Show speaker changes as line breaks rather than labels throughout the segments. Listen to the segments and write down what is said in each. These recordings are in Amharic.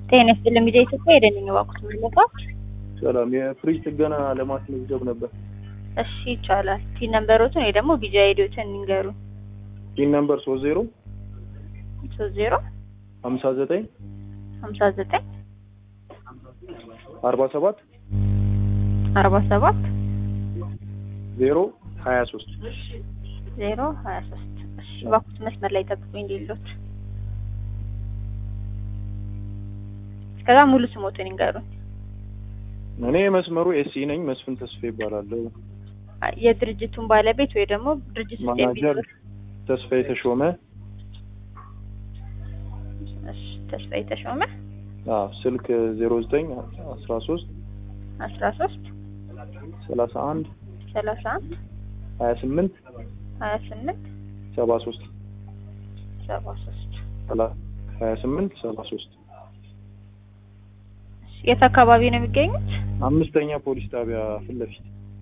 ጤና ይስጥልኝ ሚዲያ ኢትዮጵያ የደንኝ ባኩት ምልባት
ሰላም የፍሪጅ ጥገና ለማስመዝገብ ነበር።
እሺ ይቻላል። ቲን ነምበሮትን ወይ ደግሞ ቢጂ አይዲዎችን እንንገሩ።
ቲን ነምበር ሶስት ዜሮ
ሶስት ዜሮ
ሀምሳ ዘጠኝ
ሀምሳ ዘጠኝ
አርባ ሰባት
አርባ ሰባት
ዜሮ ሀያ ሶስት
ዜሮ ሀያ ሶስት እሺ ባኩት መስመር ላይ ጠብቁኝ እንዲሉት እስከዛ ሙሉ ስሞትን ይንገሩኝ።
እኔ መስመሩ ኤሲ ነኝ። መስፍን ተስፋ ይባላለሁ።
የድርጅቱን ባለቤት ወይ ደግሞ ድርጅት ውስጥ
ማናጀር
የሚኖር
ተስፋ የተሾመ
እሺ ተስፋ የተሾመ
አዎ፣ ስልክ ዜሮ ዘጠኝ አስራ ሶስት
አስራ ሶስት
ሰላሳ አንድ
ሰላሳ አንድ
ሀያ ስምንት
ሀያ ስምንት
ሰባ ሶስት
ሰባ ሶስት
ሀያ ስምንት ሰባ ሶስት
የት አካባቢ ነው የሚገኙት?
አምስተኛ ፖሊስ ጣቢያ ፊት ለፊት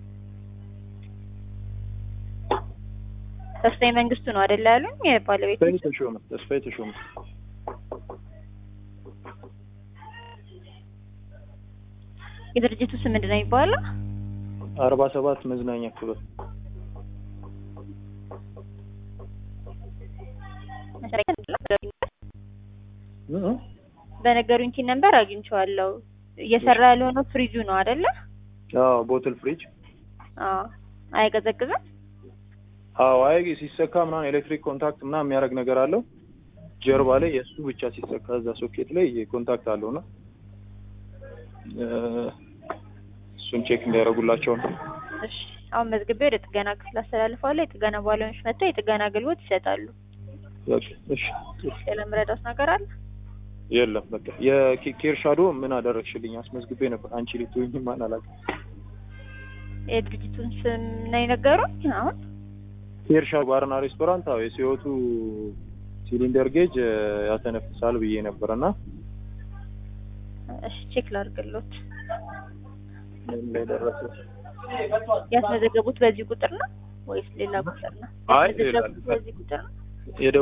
ተስፋዬ መንግስቱ ነው አይደል ያሉኝ? የባለቤት
ተስፋ የተሾመ ተስፋ የተሾመ
የድርጅቱ ስም ምንድን ነው የሚባለው?
አርባ ሰባት መዝናኛ ክበብ እ?
በነገሩኝ ቲን ነምበር አግኝቼዋለሁ። እየሰራ ያልሆነው ፍሪጁ ነው አይደለ?
አዎ ቦትል ፍሪጅ
አዎ። አይቀዘቅዝም?
አዎ አይ ሲሰካ ምናምን ኤሌክትሪክ ኮንታክት ምናምን የሚያደርግ ነገር አለው ጀርባ ላይ የእሱ ብቻ ሲሰካ እዛ ሶኬት ላይ ኮንታክት አለው እና እ፣ እሱን ቼክ እንዲያደርጉላቸው ነው።
እሺ። አሁን መዝግቤ ወደ ጥገና ክፍል አስተላልፈዋለሁ። የጥገና ባለሙያዎች መጥተው የጥገና አገልግሎት ይሰጣሉ።
በቃ እሺ፣
ሌላ የምረዳውት ነገር አለ?
የለም በቃ የኬር ሻዶ ምን አደረግሽልኝ? አስመዝግቤ ነበር አንቺ ልትሆኝ ማን አላውቅም።
የድርጅቱን ስም ነው የነገሩኝ። አሁን
ኬር ሻዶ ባርና ሬስቶራንት አዎ የሲወቱ ሲሊንደር ጌጅ እ፣ ያተነፍሳል ብዬ ነበር እና
እሺ ቼክ ላድርግሎት።
ምን ላይ ደረሰ?
ያስመዘገቡት በዚህ ቁጥር ነው ወይስ ሌላ ቁጥር ነው?
አይ
ያስመዘገቡት
ሌላ-
በዚህ ቁጥር ነው?
የደ